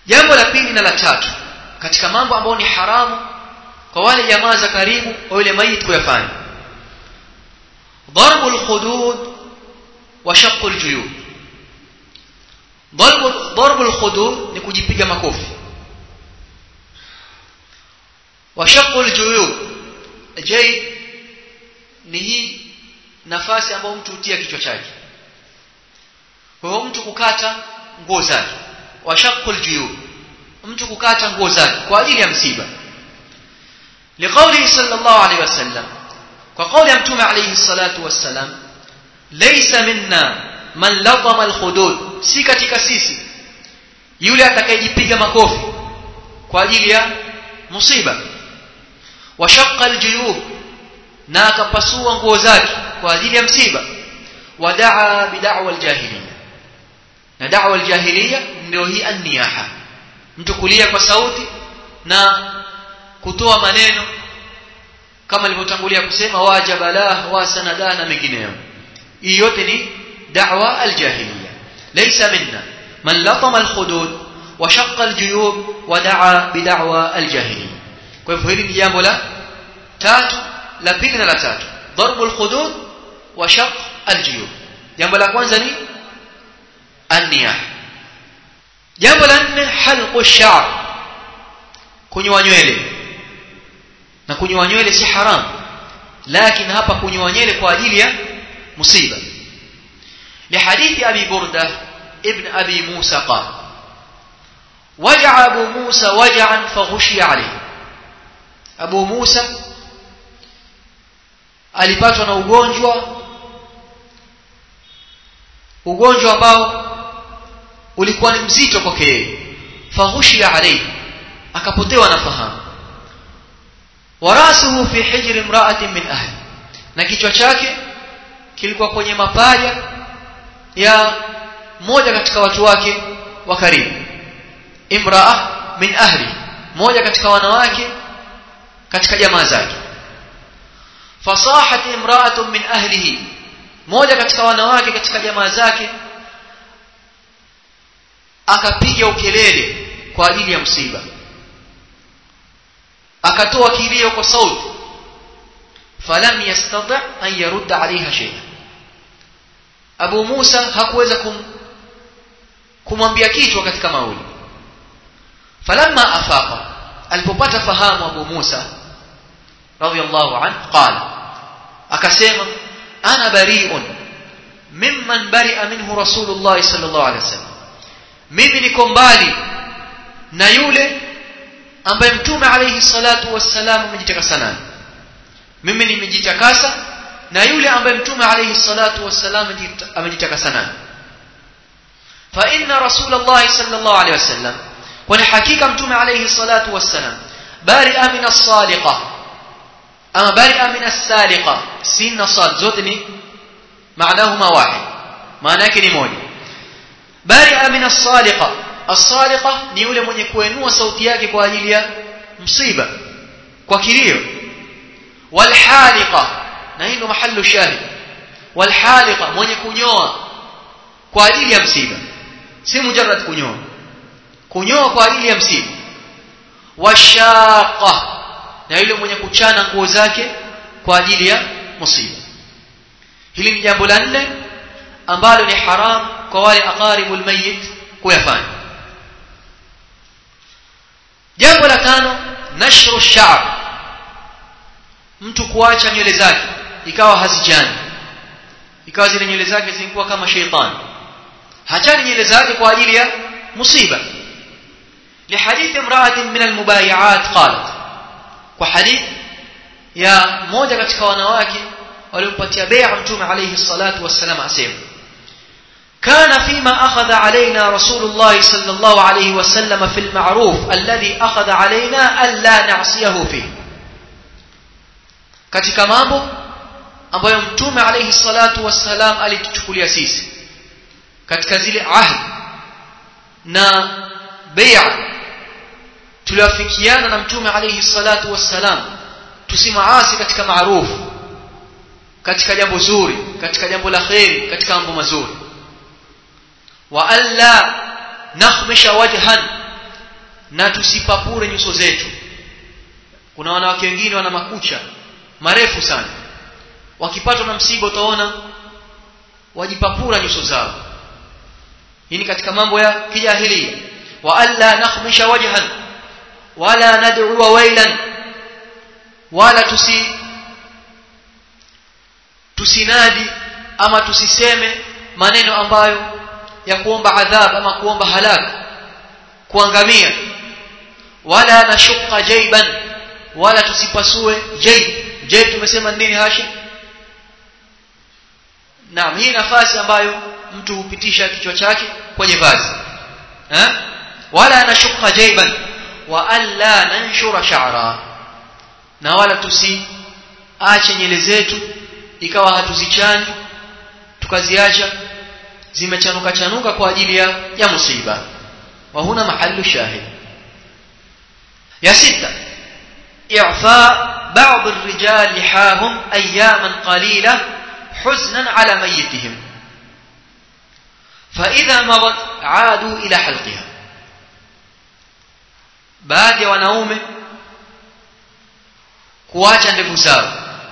jambo la pili na la tatu katika mambo ambayo ni haramu kwa wale jamaa za karibu wa yule mayit kuyafanya ضرب الخدود وشق الجيوب ضرب ضرب الخدود ni kujipiga makofi وشق الجيوب je ni hii nafasi ambayo mtu hutia kichwa chake kwa hiyo mtu kukata nguo zake washaqul juyub mtu kukata nguo zake kwa ajili ya msiba liqauli sallallahu alaihi wasallam kwa kauli ya mtume alayhi salatu wassalam laysa minna man latama alhudud si katika sisi yule atakayejipiga makofi kwa ajili ya musiba washaqqa aljuyub na akapasua nguo zake kwa ajili ya msiba wadaa bid'wa aljahiliya na da'wa aljahiliya ndio hii an-niyaha mtu kulia kwa sauti na kutoa maneno kama alivyotangulia kusema wajabalah wa sanada na mengineyo hii yote ni da'wa aljahiliya laysa minna man latama alhudud wa shaqqa aljuyub wa da'a bid'wa aljahiliya kwa hivyo hili ni jambo la tatu la pili na la tatu darbu alhudud wa shaq aljuyub jambo la kwanza ni an-niyah jambo la nne halqu ash-sha'r kunyoa nywele na kunyoa nywele si haram lakini hapa kunyoa nywele kwa ajili ya musiba لحديث أبي بردة ابن أبي موسى قال وجع أبو موسى وجعا فغشي عليه أبو موسى alipatwa na ugonjwa ugonjwa ambao ulikuwa ni mzito kwake yeye faghushiya alayhi akapotewa na fahamu warasuhu fi hijri imra'atin min ahli na kichwa chake kilikuwa kwenye mapaja ya moja katika watu wake wa karibu imra'a min ahli moja katika wanawake katika jamaa zake fasahat imra'atun min ahlihi moja katika wanawake katika jamaa zake akapiga ukelele kwa ajili ya msiba akatoa kilio kwa sauti falam yastati an yarudda alaiha shay'a Abu Musa hakuweza kum, kumwambia kichwa katika mauli falamma afaqa alipopata fahamu Abu Musa radiyallahu anhu qala akasema ana bari'un mimman bari'a minhu rasulullah sallallahu alaihi wasallam mimi niko mbali na yule ambaye mtume alayhi salatu wassalam amejitakasa naye mimi nimejitakasa na yule ambaye mtume alayhi salatu wassalam amejitakasa naye fa inna rasulullah sallallahu alayhi wasallam kwani hakika mtume alayhi salatu wassalam bari'a min as-saliqa ama bari'a min as-saliqa sin na sad zote ni maanahuma wahid maana yake ni moja bari'a min as-saliqa as-saliqa ni yule mwenye kuenua sauti yake kwa ajili ya msiba kwa kilio walhaliqa na hii ndo mahallu shahid walhaliqa mwenye kunyoa kwa ajili ya msiba si mujarrad kunyoa kunyoa kwa ajili ya msiba washaqa na yule mwenye kuchana nguo zake kwa ajili ya msiba hili ni jambo la nne ambalo ni haram kwa wale aqaribul mayyit kuyafanya jambo la tano nashru sha'r mtu kuacha nywele zake ikawa hazijani ikawa zile nywele zake zilikuwa kama sheitani hachani nywele zake kwa ajili ya musiba لحديث امرأة من المبايعات قالت وحديث يا موجة katika wanawake waliompatia bai'a mtume alayhi salatu wassalam asema كان فيما أخذ علينا رسول الله صلى الله عليه وسلم في المعروف الذي أخذ علينا ألا نعصيه فيه katika mambo ambayo mtume alayhi salatu wassalam alituchukulia sisi katika zile ahd na bai'a tuliwafikiana na mtume alayhi salatu wassalam tusimaasi katika maarufu katika jambo zuri katika jambo la kheri katika mambo mazuri wa alla nakhmisha wajhan na tusipapure nyuso zetu kuna wanawake wengine wana makucha marefu sana wakipatwa na msiba utaona wajipapura nyuso zao hii ni katika mambo ya kijahilia wa alla nakhmisha wajhan wala nad'u wailan wala tusi tusinadi ama tusiseme maneno ambayo ya kuomba adhab ama kuomba halak kuangamia wala nashuqa jayban wala tusipasue jayb jayb tumesema nini hashi naam hii nafasi ambayo mtu hupitisha kichwa chake kwenye vazi eh wala nashuqa jayban wa alla nanshura sha'ra na wala tusiache nyele zetu ikawa hatuzichani tukaziacha zimechanuka chanuka kwa ajili ya ya musiba wa huna mahallu shahid ya sita i'fa بعض الرجال لحاهم اياما قليله حزنا على ميتهم فاذا مضت عادوا الى حلقها baadhi ya wanaume kuacha ndevu zao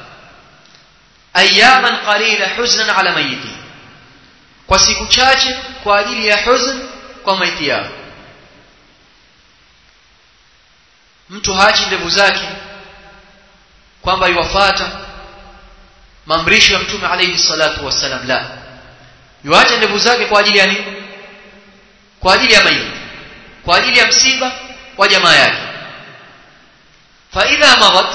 ayaman qalila huznan ala mayiti kwa siku chache kwa ajili ya huzn kwa maiti yao mtu haachi ndevu zake kwamba iwafata maamrisho ya mtume alayhi salatu wassalam la yuacha ndevu zake kwa ajili ya nini kwa ajili ya maiti kwa ajili ya msiba wa jamaa yake fa idha madat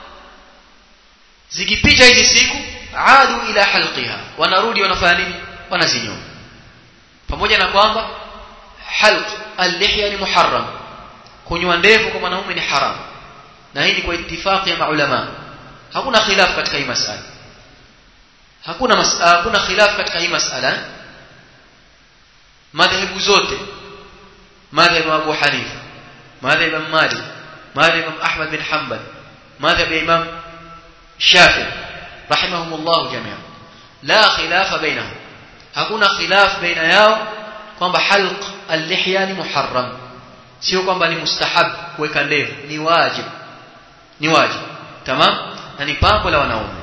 zikipita hizi siku adu ila halqiha wanarudi wanafanya nini wanazinyoa pamoja na kwamba halq al-lihya ni muharram kunyoa ndevu kwa mwanaume ni haram na hii ni kwa itifaki ya maulama hakuna khilaf katika hii masala hakuna masala hakuna khilaf katika hii masala madhehebu zote madhhabu Abu Hanifa madhhabu Imam Malik madhhabu Imam Ahmad bin Hanbal madhhabu Imam Shafi rahimahumullah jami'an la khilafa bainahum hakuna khilaf baina yao kwamba halq al-lihya ni muharram sio kwamba ni mustahab kuweka ndevu ni wajib ni wajib tamam na ni pambo la wanaume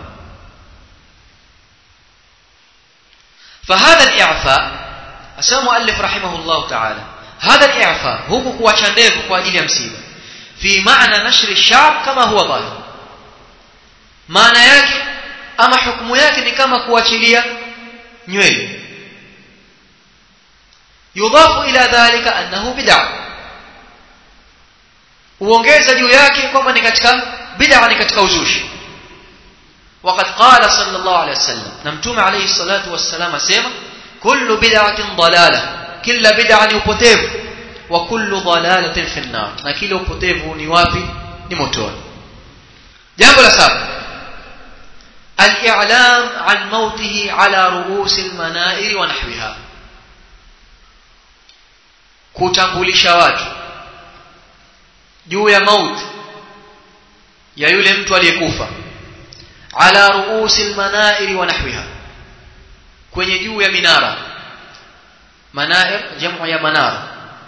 فهذا الاعفاء اسمع مؤلف رحمه الله تعالى هذا الاعفاء huku kuacha ndevu kwa ajili ya msiba fi maana nashri ash-sha'r kama huwa dhahir maana yake ama hukumu yake ni kama kuachilia nywele yudhafu ila dhalika annahu bid'ah uongeza juu yake kwamba ni katika bid'a ni katika uzushi وقد قال صلى الله عليه وسلم نمتوم عليه الصلاة والسلام اسمع كل بدعة ضلالة كل بدعة upotevu وكل ضلالة في النار na kila upotevu ni wapi ni motoni jambo la saba الإعلام عن موته على رؤوس المنائر ونحوها kutambulisha watu juu ya mauti ya yule mtu aliyekufa ala ruusi almanair wa nahwiha kwenye juu ya minara manair jamu ya manara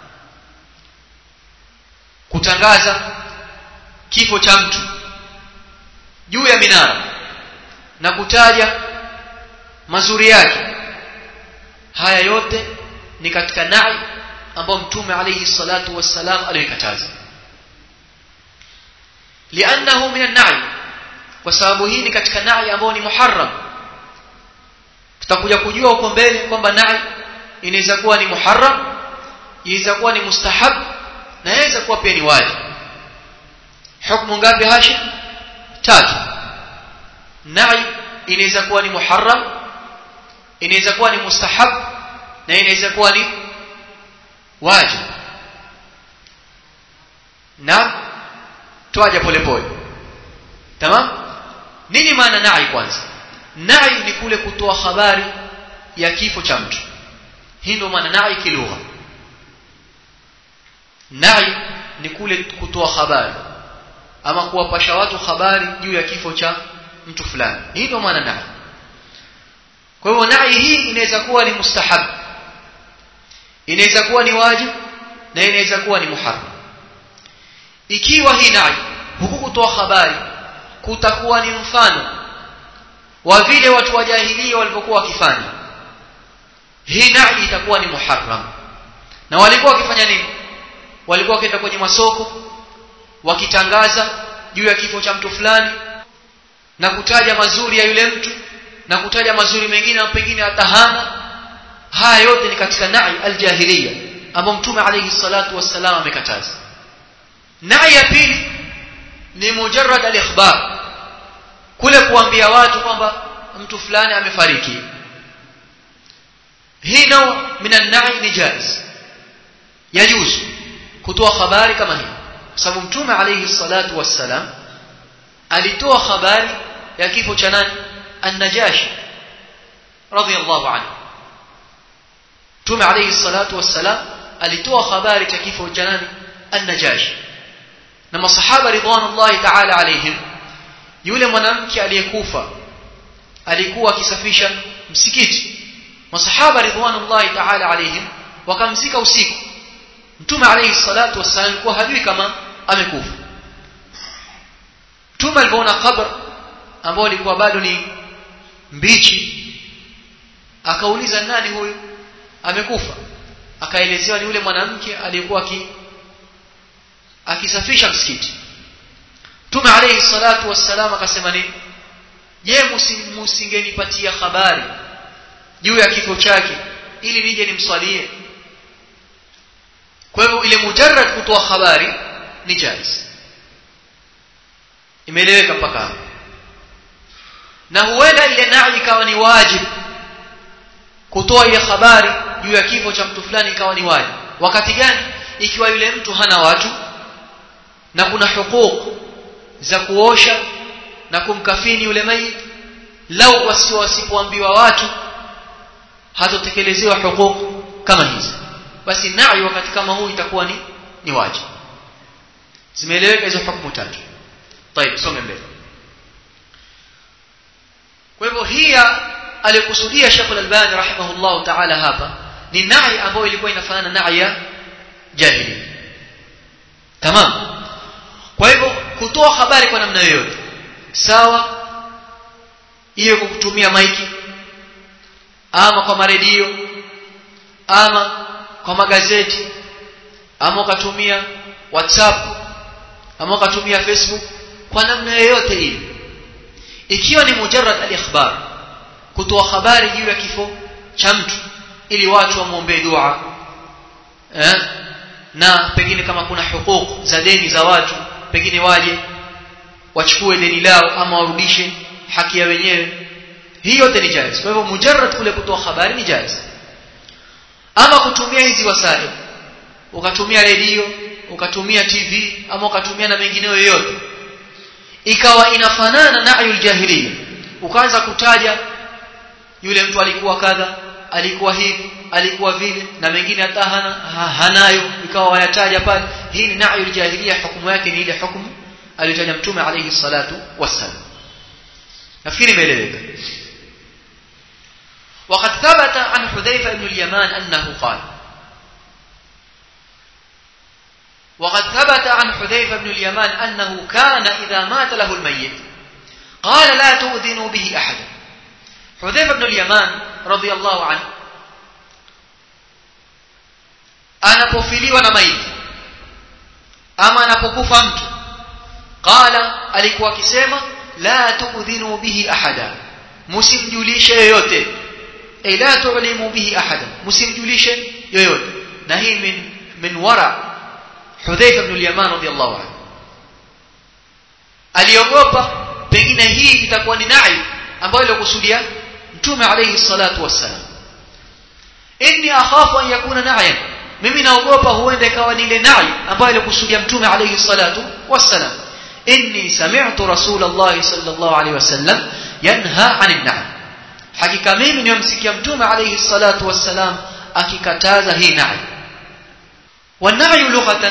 kutangaza kifo cha mtu juu ya minara na kutaja mazuri yake haya yote ni katika na'i ambao mtume alayhi salatu wassalam alikataza li'annahu min an-na'i kwa sababu hii ni katika na'i ambao ni muharram tutakuja kujua huko mbele kwamba na'i inaweza kuwa ni muharram inaweza kuwa ni mustahab na inaweza kuwa pia ni wajib hukumu ngapi hashi tatu na'i inaweza kuwa ni muharram inaweza kuwa ni mustahab na inaweza kuwa ni wajib na tuaje polepole tamam nini maana na'i kwanza na'i ni kule kutoa habari ya kifo cha mtu hii ndio maana na'i kilugha na'i ni kule kutoa habari ama kuwapasha watu habari juu ya kifo cha mtu fulani hii ndio maana na'i kwa hivyo na'i hii inaweza kuwa ni mustahab inaweza kuwa ni wajib na inaweza kuwa ni muharram ikiwa hii nai huku kutoa habari kutakuwa ni mfano wa vile watu wa jahilia walivyokuwa wakifanya hii nai itakuwa ni muharram na walikuwa wakifanya nini walikuwa wakienda kwenye masoko wakitangaza juu ya kifo cha mtu fulani na kutaja mazuri ya yule mtu na kutaja mazuri mengine na pengine hata hana haya yote ni katika nai aljahiliya ambao mtume alayhi salatu wassalam amekataza nai ya pili ni mujarrad al-ikhbar kule kuambia watu kwamba mtu fulani amefariki hii nao minan nai ni jaiz yajuzu kutoa habari kama hii kwa sababu mtume alayhi salatu wassalam alitoa habari ya kifo cha nani an-najashi radiyallahu anhu mtume alayhi salatu wassalam alitoa habari cha kifo cha nani an-najashi na masahaba ridwanullahi ta'ala alayhim yule mwanamke aliyekufa alikuwa akisafisha msikiti masahaba ridwanullahi ta'ala alayhim wakamzika usiku mtume alayhi salatu wassalam alikuwa hajui kama amekufa mtume alipoona kabr ambao ilikuwa bado ni mbichi akauliza nani huyu amekufa akaelezewa ni yule mwanamke aliyekuwa aki akisafisha msikiti Mtume alayhi salatu wassalam akasema nini je musingenipatia habari juu ya kifo chake ili nije nimswalie kwa hivyo ile mujarrad kutoa habari ni jaiz imeeleweka mpaka hapo na huenda ile nai ikawa ni wajib kutoa ile habari juu ya kifo cha mtu fulani ikawa ni wajib wakati gani ikiwa yule mtu hana watu na kuna hukuku za kuosha na kumkafini yule mayit lau wasio wasipoambiwa watu hatotekelezewa hukuku kama hizi basi nai wakati kama huu itakuwa ni ni wajibu zimeeleweka hizo hukumu tatu طيب some mbele kwa hivyo hii aliyokusudia Sheikh Al-Albani rahimahullah ta'ala hapa ni nai ambayo ilikuwa inafanana na nai ya jahili tamam kwa hivyo kutoa habari kwa namna yoyote sawa iwe kwa kutumia maiki ama kwa maredio ama kwa magazeti ama ukatumia whatsapp ama ukatumia facebook kwa namna yoyote ile ikiwa ni mujarrad al-ikhbar kutoa habari juu ya kifo cha mtu ili watu wamwombee dua eh? na pengine kama kuna hukuku za deni za watu pengine waje wachukue deni lao ama warudishe haki ya wenyewe hii yote ni jaiz kwa hivyo mujarrad kule kutoa habari ni jaiz ama kutumia hizi wasaili ukatumia redio ukatumia tv ama ukatumia na mengineyo yoyote ikawa inafanana na ayul jahiliya ukaanza kutaja yule mtu alikuwa kadha alikuwa hivi alikuwa vile na mengine hata hana ha, hanayo ikawa wayataja pale hii ni na'yul jahiliya hukumu yake ni ile hukumu aliyotaja mtume alayhi salatu wassalam nafikiri imeeleweka وقد ثبت عن حذيفة بن اليمان أنه قال وقد ثبت عن حذيفة بن اليمان أنه كان إذا مات له الميت قال لا تؤذنوا به أحدا حذيفة بن اليمان رضي الله عنه anapofiliwa na maiti ama anapokufa mtu qala alikuwa akisema la tuudhinu bihi ahada msimjulishe yoyote ay la tu'limu bihi ahada msimjulishe yoyote na hii min min wara Hudhaifa ibn al-Yaman radiyallahu anhu aliogopa pengine hii itakuwa ni nai ambayo ilikusudia mtume alayhi salatu wassalam inni akhafu an yakuna na'yan mimi naogopa huenda ikawa ni ile nai ambayo ilikusudia mtume alayhi salatu wassalam inni sami'tu rasulullah sallallahu alayhi wasallam yanha 'anil na'i hakika mimi nimemsikia mtume alayhi salatu wassalam akikataza hii na'i والنعي لغة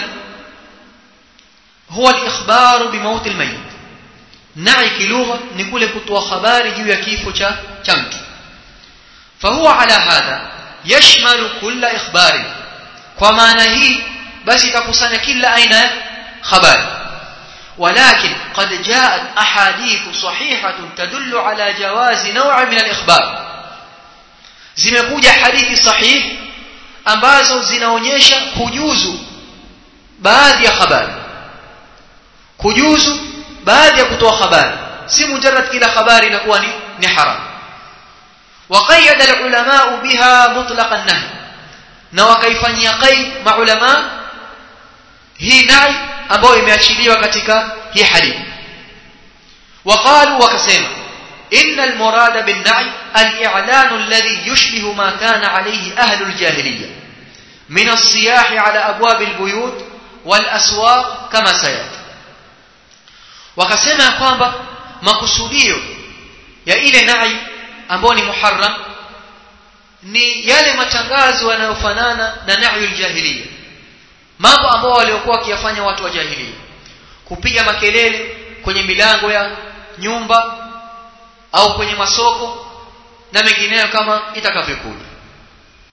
هو الإخبار بموت الميت نعي كلغة نقول كتوى خبار جوا كيف شمت فهو على هذا يشمل كل إخبار kwa maana hii basi itakusanya kila aina habari ولكن قد جاءت أحاديث صحيحة تدل على جواز نوع من الإخبار zimekuja hadithi sahihi ambazo zinaonyesha kujuzu baadhi ya habari kujuzu baadhi ya kutoa habari si mujarrad kila habari inakuwa ni ni haram وقيد العلماء بها مطلق النهي na wakaifanyia qaid maulama hii nahi ambayo imeachiliwa katika hii hadithi وقالوا وكسما إن المراد بالنعي الإعلان الذي يشبه ما كان عليه أهل الجاهلية من الصياح على أبواب البيوت والأسواق كما سيأتي وكسما kwamba makusudio ya ile nai ambayo ni muharram ni yale matangazo yanayofanana na na'yul jahiliya mambo ambao waliokuwa wakiyafanya watu wa jahiliya kupiga makelele kwenye milango ya nyumba au kwenye masoko na mengineyo kama itakavyokuja